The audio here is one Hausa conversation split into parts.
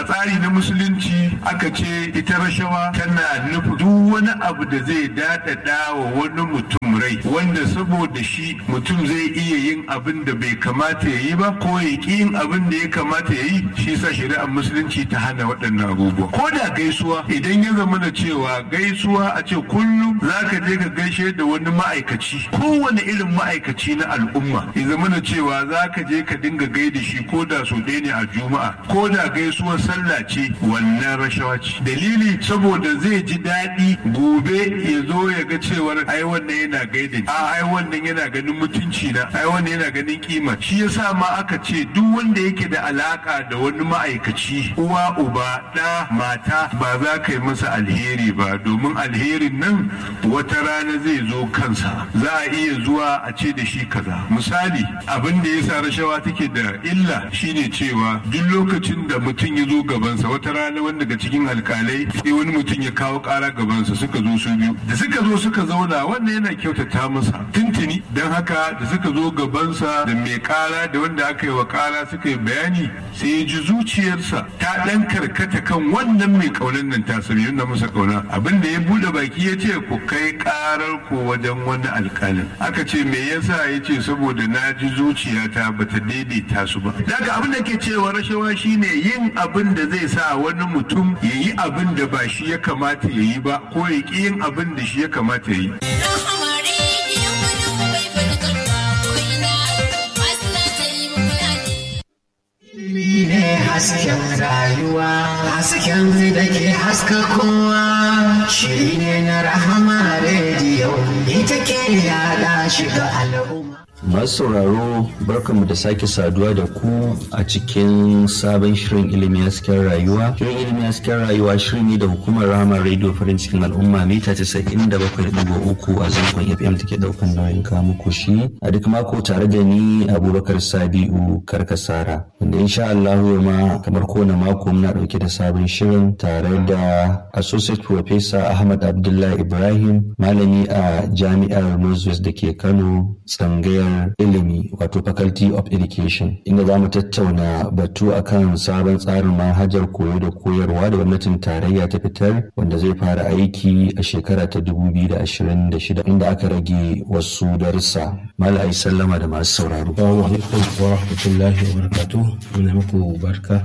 a tsari na musulunci aka ce ita rashawa tana nufi duk wani abu da zai daɗaɗa wa wani mutum rai wanda saboda shi mutum zai iya yin abin da bai kamata ya yi ba ko ya ƙi yin abin da ya kamata ya yi shi sa shari'ar musulunci ta hana waɗannan abubuwa ko da gaisuwa idan ya zama da cewa gaisuwa a ce kullum za ka je ka gaishe da wani ma'aikaci kowane irin ma'aikaci na al'umma ya zama da cewa za ka je ka dinga gaida shi ko da so ɗaya ne a juma'a ko da gaisuwar sallah ce wannan rashawa ce dalili saboda zai ji daɗi gobe ya zo ya ga cewar ai wannan yana gaida a ai wannan yana ganin mutunci na ai wannan yana ganin kima shi yasa ma aka ce duk wanda yake da alaka da wani ma'aikaci uwa uba ɗa mata ba za ka yi masa alheri ba domin alherin nan wata rana zai zo kansa za a iya zuwa a ce da shi kaza misali abin da yasa rashawa take da illa shine cewa duk lokacin da mutum ya zo gabansa wata rana wanda daga cikin alkalai sai wani mutum ya kawo kara gabansa suka zo su biyu da suka zo suka zauna wannan yana kyautata masa tuntuni don haka da suka zo gabansa da mai kara da wanda aka yi wa kara suka yi bayani sai ya ji zuciyarsa ta dan karkata kan wannan mai kaunan nan ta sami yana masa kauna abin da ya bude baki ya ce ku kai karar ku wajen wani alkalin aka ce me yasa ya ce saboda na ji zuciyata bata daidaita su ba daga abin da ke cewa rashawa shine yin abin da zai sa wani mutum ya yi abin da ba shi ya kamata ya yi ba ko ya ƙi yin abin da shi ya kamata ya yi ne hasken rayuwa hasken da ke haska kowa shiri ne na rahama rediyo ita ke yada shiga al'umma masu sauraro barkanmu da sake saduwa da ku a cikin sabon shirin ilimi hasken rayuwa shirin ilimi hasken rayuwa shirin ne da hukumar rahama radio farin cikin al'umma mita 97.3 a zangon fm take daukan nauyin kawo muku shi a duk mako tare da ni abubakar sabi'u karkasara wanda insha Allah ma kamar kowane mako muna dauke da sabon shirin tare da associate professor ahmad abdullahi ibrahim malami a jami'ar northwest da ke kano tsangayar ilimi wato faculty of education inda za mu tattauna batu akan sabon tsarin manhajar koyo da koyarwa da gwamnatin tarayya ta fitar wanda zai fara aiki a shekara ta 2026 inda aka rage wasu darussa mala ai sallama da masu sauraro Assalamu alaikum wa rahmatullahi wa barakatuh muna muku barka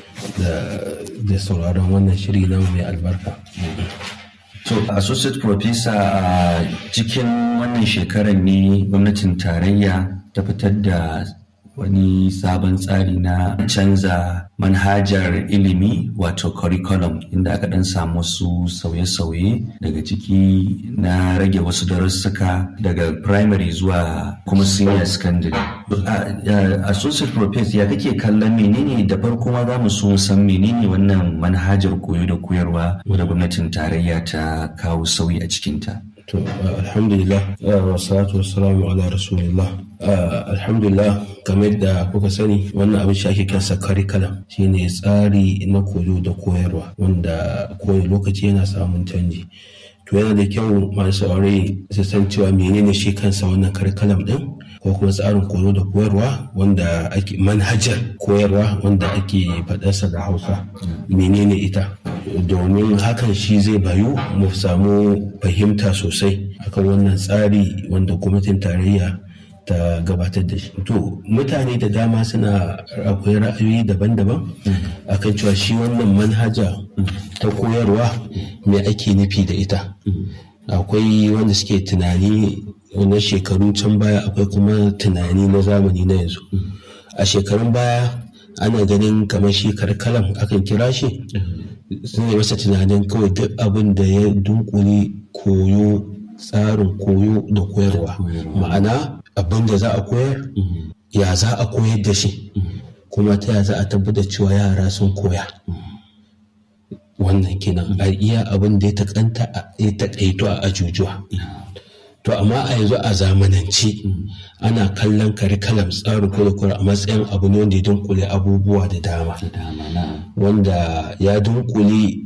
da sauraron wannan shiri na mai albarka So, Associate Professor a cikin wannan shekarar ne gwamnatin tarayya ta fitar da wani sabon tsari na canza manhajar ilimi wato curriculum inda aka dan samu su sauye-sauye daga ciki na rage wasu darussuka daga primary zuwa kuma senior secondary. Associate Professor ya kake kallon menene da farko ma za mu so san menene wannan manhajar koyo da koyarwa wadda gwamnatin tarayya ta kawo sauyi a cikinta. To, alhamdulillah, wa salatu wa salamu ala rasulillah. Alhamdulillah, kamar da kuka sani wannan abin shi ake kansa curriculum shine tsari na koyo da koyarwa wanda kowane lokaci yana samun canji. To yana da kyau masu saurari su san cewa menene shi kansa wannan curriculum din ko kuma tsarin koyo da koyarwa wanda ake manhajar koyarwa wanda ake faɗarsa da hausa menene ita domin hakan shi zai bayu mu samu fahimta sosai akan wannan tsari wanda gwamnatin tarayya ta gabatar da shi to mutane da dama suna akwai ra'ayoyi daban-daban akan cewa shi wannan manhaja ta koyarwa me ake nufi da ita akwai wanda suke tunani na shekaru can baya akwai kuma tunani na zamani na yanzu a shekarun baya ana ganin kamar shi karkalam akan kira shi sun yi masa tunanin kawai duk abin da ya dunkule koyo tsarin koyo da koyarwa ma'ana abin da za a koyar ya za a koyar da shi kuma ta ya za a tabbatar cewa yara sun koya wannan kenan a iya abin da ya taƙaito a ajujuwa to amma a yanzu a zamanance ana kallon curriculum tsarin kurikura a matsayin abu ne wanda ya dunkule abubuwa da dama wanda ya dunkule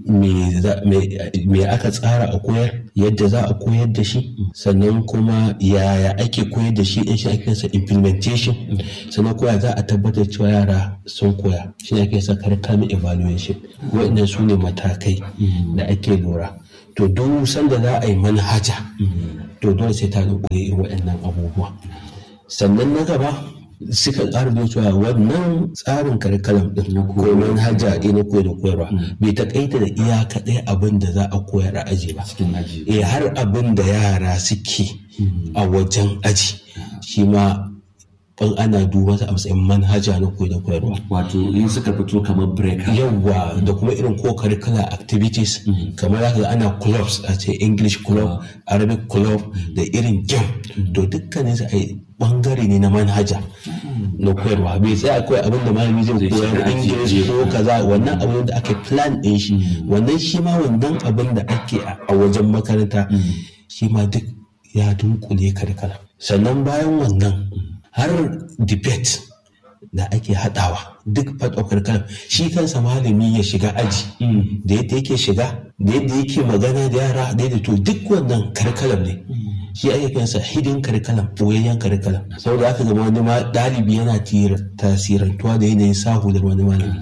me aka tsara a koyar yadda za a koyar da shi sannan kuma yaya ake koyar da shi in shi ake sa implementation sannan koya za a tabbatar cewa yara sun koya shi ne ake sa curriculum evaluation waɗannan su ne matakai da ake lura to duk sanda za a yi manhaja to dole sai ta dunkule irin waɗannan abubuwa sannan na gaba suka ƙara da cewa wannan tsarin karkalam ɗin ko manhaja ɗin na koyar da koyarwa bai taƙaita da iya kaɗai abin da za a koyar a aji ba eh har abin da yara suke a wajen aji shi ma ban ana duba ta a matsayin manhaja na koyar da koyarwa wato in suka fito kamar break yawwa da kuma irin ko curricular activities kamar zaka ga ana clubs a ce english club arabic club da irin game to dukkanin su a bangare ne na manhaja na koyarwa bai tsaya kawai abin da malami zai koyar english ko kaza wannan abin da aka plan din shi wannan shi ma wannan abin da ake a wajen makaranta shi ma duk ya dunkule curriculum sannan bayan wannan har debate da ake haɗawa duk part of curriculum shi kansa malami ya shiga aji da yadda yake shiga da yadda yake magana da yara da yadda to duk wannan curriculum ne shi ake kansa hidden curriculum boyayyen curriculum saboda aka gama wani ɗalibi yana tasirantuwa da yanayin sahu da wani malami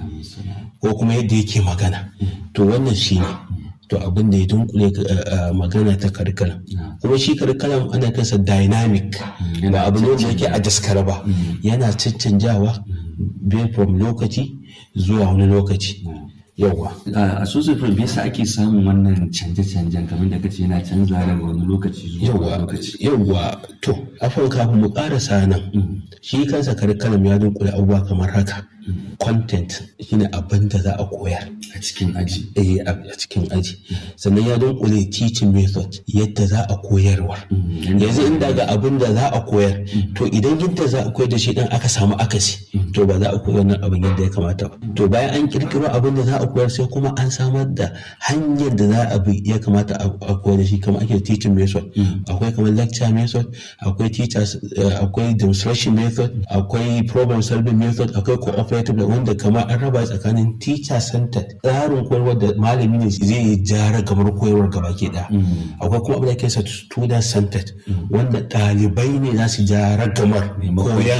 ko kuma yadda yake magana to wannan shi ne to abin da ya dunkule magana ta curriculum kuma shi curriculum ana kansa dynamic ba abu ne wanda yake a daskara ba yana cancanjawa based from lokaci zuwa wani lokaci yauwa a sosai me yasa ake samun wannan canje-canjen kamar da kace yana canza daga wani lokaci zuwa wani lokaci yauwa to afon kafin mu karasa nan shi kansa curriculum ya dunkule abubuwa kamar haka content shine abin da za a koyar a cikin aji eh a cikin aji sannan ya dunkule teaching method yadda za a koyarwa yanzu inda ga abin da za a koyar to idan yadda za a koyar da shi dan aka samu akasi to ba za a koyar wannan abin yadda ya kamata ba to bayan an kirkiro abin da za a koyar sai kuma an samar da hanyar da za a bi ya kamata a koyar da shi kamar ake teaching method akwai kamar lecture method akwai teachers akwai demonstration method akwai problem solving method akwai cooperative da wanda kamar an raba tsakanin teacher centered tsarin koyarwar da malami ne zai yi jara kamar koyarwar gaba ke da akwai kuma abin da ke student centered wanda ɗalibai ne za su jara gamar koyar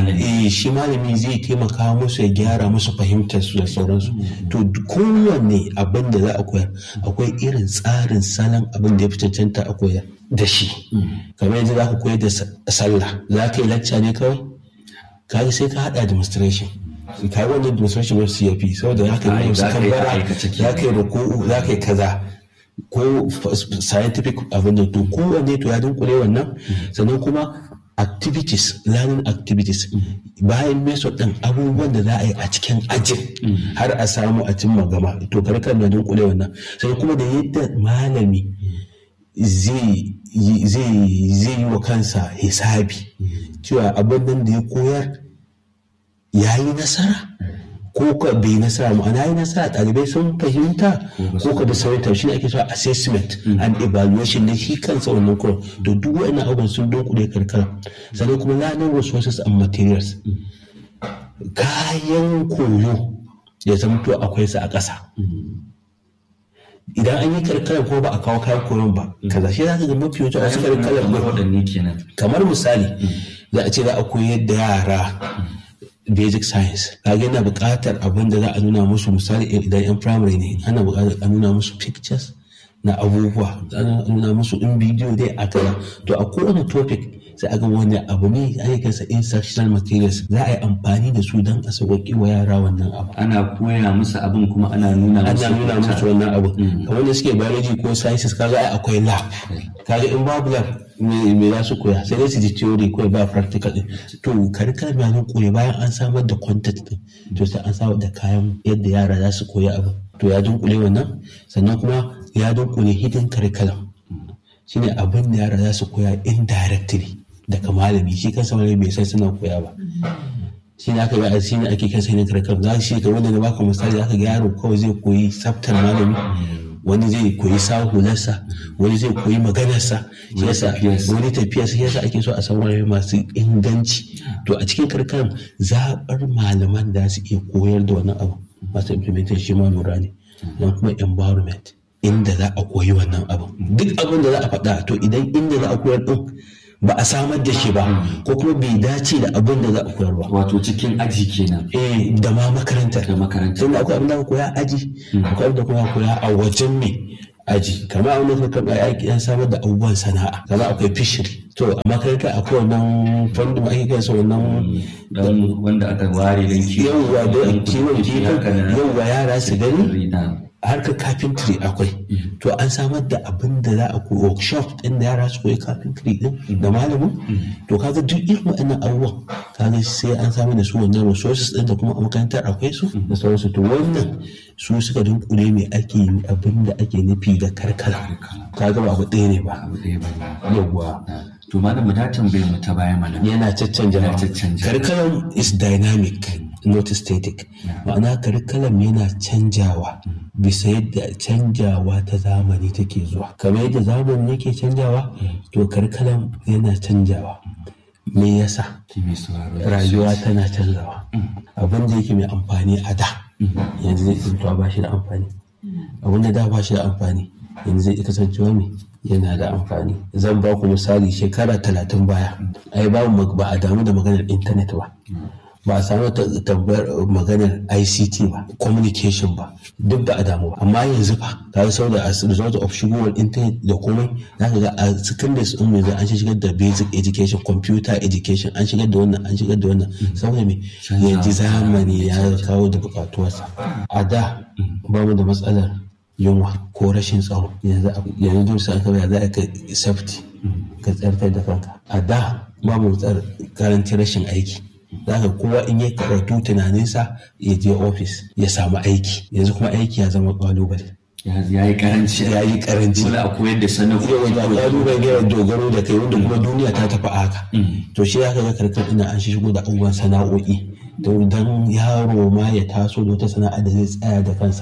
eh shi malami zai taimaka musu ya gyara musu fahimtar su da sauransu to kowanne abin da za a koyar akwai irin tsarin salon abin da ya fi cancanta a koyar da shi kamar yanzu za ka koyar da sallah za ka yi lacca ne kawai kaga sai ka haɗa demonstration ka yi wannan demonstration wasu ya fi saboda za ka yi wasu kambara za ka yi ruku'u za ka yi kaza ko scientific abin da to kowanne to ya dunkule wannan sannan kuma activities learning activities bayan method din abubuwan da za a yi a cikin ajin har a samu a cimma gama to karkar na dunkule wannan sai kuma da yadda malami zai yi wa kansa hisabi cewa abin nan da ya koyar ya yi nasara ko ka bai nasara ma'ana yi nasara ɗalibai sun fahimta ko ka da sauran shi ne ake cewa assessment and evaluation na shi kansa wannan kuran to duk wa'annan abubuwan sun dunkule karkara sannan kuma learning resources and materials kayan koyo ya zamto akwai su a ƙasa idan an yi karkarar ko ba a kawo kayan koyon ba kaza shi za ka ga mafi yawancin wasu karkarar kamar misali za a ce za a koyar da yara basic science kaga yana buƙatar abin da za a nuna musu misali idan yan primary ne ana buƙatar a nuna musu pictures na abubuwa ana nuna musu in bidiyo dai a kaza to a kowane topic sai a ga wani abu ne ake kansa instructional materials za a yi amfani da su don a sauƙaƙe wa yara wannan abu ana koya musu abin kuma ana nuna musu ana nuna musu wannan abu kamar da suke biology ko sciences kaga ai akwai lab kaga in babu lab me za su koya sai dai su ji theory ko ba practical din to curriculum ya koya bayan an samar da content din to sai an samar da kayan yadda yara za su koya abu to ya dunkule wannan sannan kuma ya dunkule hidden curriculum shine abin da yara za su koya indirectly daga malami shi kansa malami bai san suna koya ba shi ne aka yi shi ne ake kansa hidden curriculum za shi ga wanda na baka misali aka ga yaro kawai zai koyi tsaftar malami wani zai koyi sa hularsa wani zai koyi maganarsa shi yasa wani tafiyarsa shi yasa ake so a saurare masu inganci to a cikin karkarar zaɓar malaman da su iya koyar da wannan abu masu implementation shi ma lura ne don kuma environment inda za a koyi wannan abu duk abin da za a faɗa to idan inda za a koyar din ba a samar da shi ba ko kuma bai dace da abin da za a koyar ba wato cikin aji kenan eh da ma makarantar da makarantar tunda akwai abin da aka koya aji akwai abin da kuma aka koya a wajen me aji kamar abin da suka karɓa aiki an samar da abubuwan sana'a kamar akwai fishery to a makarantar akwai wannan fandom ake kai sa wannan dan wanda aka ware dan kiwo yawwa da kiwon kifin yawwa yara su gani na harkar carpentry akwai to an samar da abin da za a koyi workshop din da yara su koyi carpentry din da malamin to kaga duk irin waɗannan abubuwan kaga sai an samar da su wannan resources din da kuma a makarantar akwai su da sauransu to wannan su suka dunkule mai ake yi abin da ake nufi da karkara kaga ba abu ɗaya ne ba abu ɗaya ba ne yawwa to malam mu ta tambaye mu ta baya mana yana caccanja Yana caccanja. curriculum is dynamic not static ma'ana curriculum yana canjawa bisa yadda canjawa ta zamani take zuwa kamar yadda zamani yake canjawa to curriculum yana canjawa me yasa ki mai sauraro rayuwa tana canzawa abin da yake mai amfani a da yanzu zai tsintuwa ba shi da amfani abin da da ba shi da amfani yanzu zai kasancewa mai yana da amfani zan ba ku misali shekara talatin baya ai ba mu ba a damu da maganar intanet ba ba a samu ta- tambayar maganar ICT ba communication ba duk ba a damu ba amma yanzu fa ka ga saboda as a result of shigowar internet da komai zaka ga a secondary din yanzu an shigar da basic education computer education an shigar da wannan an shigar da wannan saboda me yanzu zamani ya kawo da bukatuwarsa a da ba mu da matsalar yunwa ko rashin tsaro yanzu abu- yanzu dole sai aka za a kai safety ka tsartar da kanka a da babu tsar karanci rashin aiki zaka kowa in ya karatu tunaninsa ya je ofis ya samu aiki yanzu kuma aiki ya zama kalubale ya yi karanci ya yi karanci dole a koyar da sana'o'i yau da kalubale yana dogaro da kai wanda kuma duniya ta tafi haka to shi ya ga karkar ina an shigo da abubuwan sana'o'i don yaro ma ya taso da wata sana'a da zai tsaya da kansa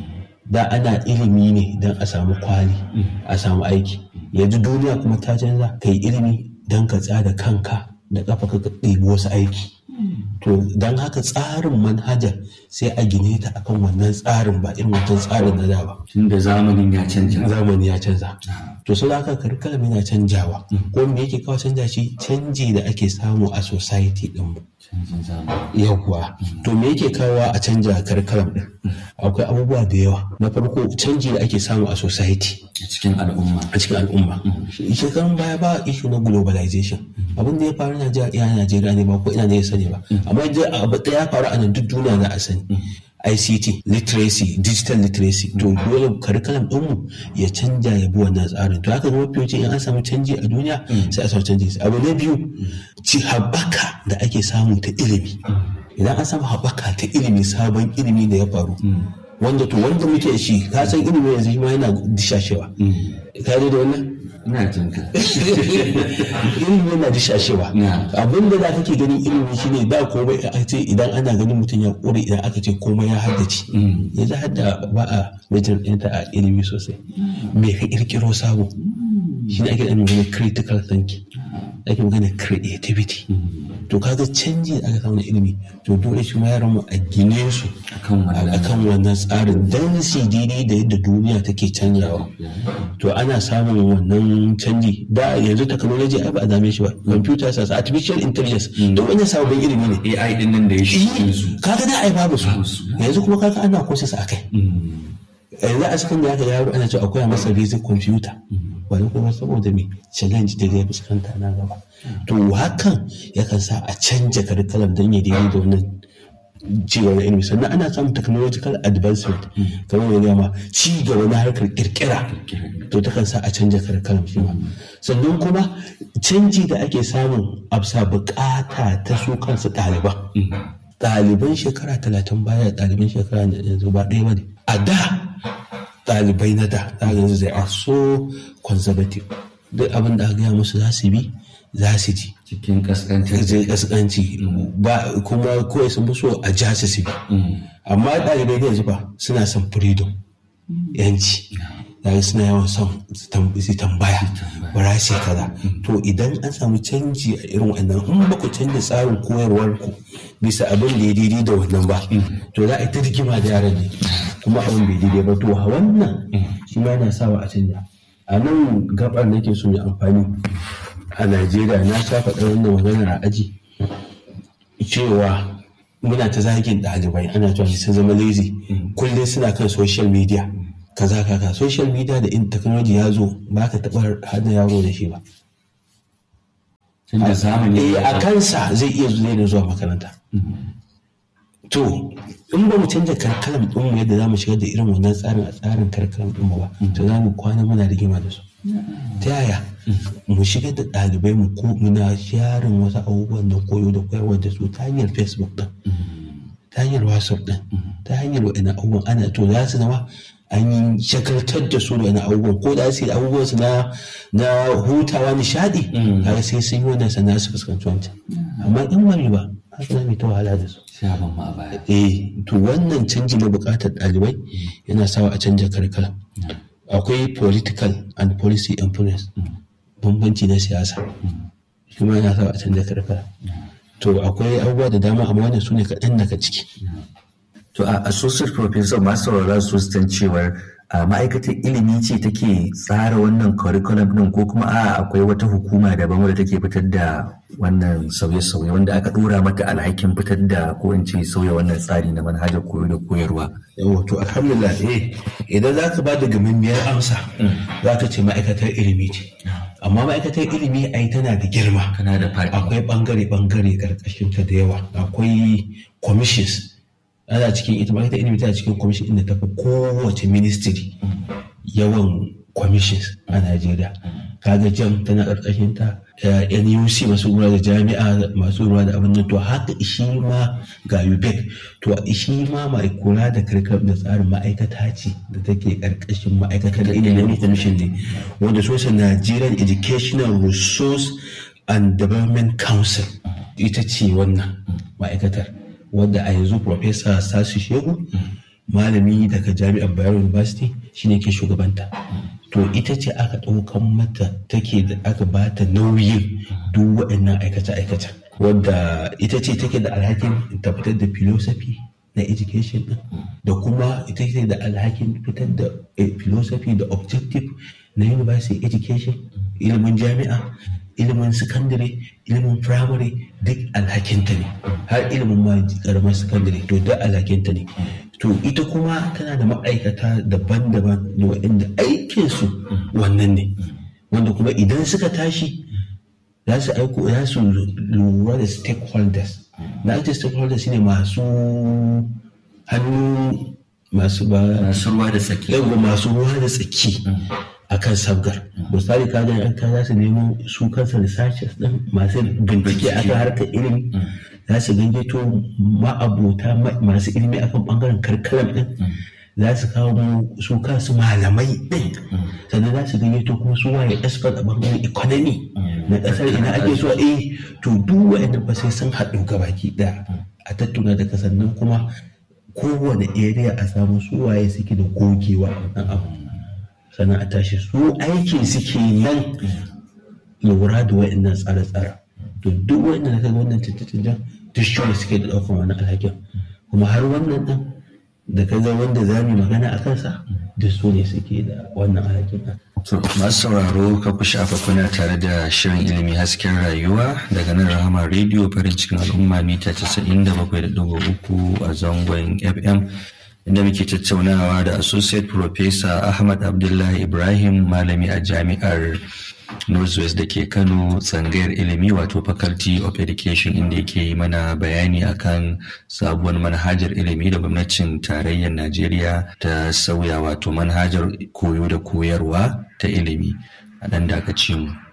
da ana ilimi ne don a samu kwali a samu aiki yanzu duniya kuma ta canza ka yi ilimi don ka tsada kanka da kafa ka ɗebi wasu aiki to don haka tsarin manhajar sai a gine ta akan wannan tsarin ba irin wancan tsarin na da ba tunda zamanin ya canja zamani ya canza to sai haka curriculum yana canjawa ko me yake kawo canja shi canji da ake samu a society din mu canjin zamani yawwa to me yake kawo a canja curriculum din akwai abubuwa da yawa na farko canji da ake samu a society a cikin al'umma a cikin al'umma shekarun baya ba issue na globalization abin da ya faru na iya Najeriya ne ba ko ina ne ya sani ba amma da abu da ya faru a nan duk duniya za a sani ICT literacy digital literacy to dole curriculum ɗinmu ya canja ya bi wannan tsarin to haka zama fiye in an samu canji a duniya sai a samu canji abu na biyu ci haɓaka da ake samu ta ilimi idan an samu haɓaka ta ilimi sabon ilimi da ya faru wanda to wanda muke shi ka san ilimi yanzu shi ma yana dishashewa ka da wannan ina jin ka ilimi yana dishashewa Na. abin da za ka ke ganin ilimi shine ba komai a ce idan ana ganin mutum ya kore idan aka ce komai ya haddace yanzu hadda ba a major ɗinta a ilimi sosai me ka kirkiro sabo shine ake da magana critical thinking ake magana creativity to kaga canji da aka samu na ilimi to dole shi ma yaran mu a gine su akan wannan akan wannan tsarin dan su daidai da yadda duniya take canjawa to ana samun wannan canji da yanzu technology ai ba a dame shi ba computer science artificial intelligence duk wannan sababbin ilimi ne AI din nan da ya shi su kaga da ai babu su yanzu kuma kaga ana courses akai yanzu a cikin da aka yaro ana cewa akwai masa basic computer wani kuma saboda me challenge da zai fuskanta na gaba to hakan yakan sa a canja curriculum don ya daidai da wannan cigaba na ilimi sannan ana samun technological advancement kamar mai gama ci gaba na harkar kirkira to takan sa a canja curriculum shi ma sannan kuma canji da ake samun absa bukata ta su kansu ɗaliban ɗaliban shekara talatin baya da ɗaliban shekara yanzu ba ɗaya ba ne a da ɗalibai na da za yanzu zai are so conservative duk abin da aka gaya musu za su bi za su ji cikin kaskantar zai kaskanci ba kuma kawai sun fi so a ja su su bi amma ɗalibai da yanzu ba suna son freedom yanci daga suna yawan son su tambaya bara sai kaza to idan an samu canji a irin wannan in ba ku canza tsarin koyarwar ku bisa abin da ya daidai da wannan ba to za a yi ta rigima da yaran ne kuma abin bai daidai ba to wannan shi ma yana sawa a canja a nan gabar nake so mai amfani a najeriya na sha faɗa wannan maganar a aji cewa muna ta zagin ɗalibai ana cewa sun zama lazy kullum suna kan social media kaza kaka social media da in technology ya zo ba ka taɓa hada yaro da shi ba tunda zamani a kansa zai iya zuwa da zuwa makaranta to in ba mu canza karkalam ɗin mu yadda za mu shigar da irin wannan tsarin a tsarin karkalam ɗin mu ba to za mu kwana muna rigima da su ta yaya mu shigar da ɗalibai mu ko muna sharin wasu abubuwan da koyo da koyarwa da su ta hanyar facebook ɗin ta hanyar whatsapp ɗin ta hanyar wa'ina abubuwan ana to za su zama an yi shakaltar da su da wani abubuwan ko da su yi abubuwan su na na hutawa nishadi har sai sun yi wannan sana'a su fuskanci wancan amma in wani ba haka na mai ta wahala da su shaban ma a baya eh to wannan canji na bukatar ɗalibai yana sawa a canja karkara akwai political and policy influence bambanci na siyasa shi ma yana sawa a canja karkara to akwai abubuwa da dama amma wannan su ne kaɗan daga ciki To a associate professor masu saurara su san cewar a ma'aikatar ilimi ce take tsara wannan curriculum din ko kuma a akwai wata hukuma daban wadda take fitar da wannan sauye-sauye wanda aka dora mata alhakin fitar da ko in ce sauya wannan tsari na manhajar koyo da koyarwa. yawa to alhamdulillah eh idan za ka ba da gamammiyar amsa za ka ce ma'aikatar ilimi ce amma ma'aikatar ilimi ai tana da girma Kana da faɗi. akwai bangare-bangare karkashin ta da yawa akwai commissions ana cikin ita ma'aikatar ilimi tana cikin commission inda ta fi kowace ministry yawan commissions a Najeriya kaga jam tana karkashin ta eh, NUC masu ruwa da jami'a masu ruwa da abin nan to haka shi ma ga UBEC to shi ma mai kula da karkar da tsarin ma'aikata ce da take karkashin ma'aikatar ilimin commission ne wanda sosa Nigerian Educational Resource and Development Council ita ce wannan ma'aikatar wadda a yanzu Professor Sasu Shehu malami daga jami'ar Bayero University shine ke shugabanta to ita ce aka ɗaukan mata take da aka bata nauyin duk waɗannan aikace-aikace wadda ita ce take da alhakin tabbatar da philosophy na education din da kuma ita ce da alhakin fitar da eh, philosophy da objective na university education ilimin jami'a ilimin secondary ilimin primary duk alhakinta ne har ilimin ma karamar secondary to duk alhakinta ne to ita kuma tana da ma'aikata daban-daban da waɗanda aikinsu wannan ne wanda kuma idan suka tashi za su aiko za su lura da stakeholders na ake stakeholders shine masu hannu masu ba Masu ruwa da tsaki. yawa masu ruwa da tsaki a kan sabgar misali ka ga an za su nemo su kansa researchers din masu bincike akan harkar ilimi za su gangeto ma'abota ma- masu ilimi akan bangaren karkarar din za su kawo su kansu malamai din sannan za su gangeto kuma su waye expert a bangaren economy na kasar ina ake so eh to duk wa'annan fa sai sun haɗu gabaki ɗaya a tattuna da sannan kuma kowane area a samu su waye suke da gogewa a wannan abu sannan a tashi su aikin suke nan lura da wa'annan tsare-tsare to duk wa'annan da kaga wannan canje-canjen duk shi ne suke da ɗaukan wani alhakin kuma har wannan ɗin da kaga wanda za mu yi magana a kansa duk su ne suke da wannan alhakin ɗin To, masu sauraro ka ku shafa kuna tare da shirin ilimi hasken rayuwa daga nan rahama rediyo farin cikin al'umma mita 97.3 a zangon FM inda muke tattaunawa da Associate Professor Ahmad Abdullahi Ibrahim malami a jami'ar Northwest da ke Kano tsangayar ilimi wato Faculty of Education inda yake yi mana bayani akan sabuwar manhajar ilimi da gwamnatin tarayyar Najeriya ta sauya wato manhajar koyo da koyarwa ta ilimi a ɗan dakaci mu.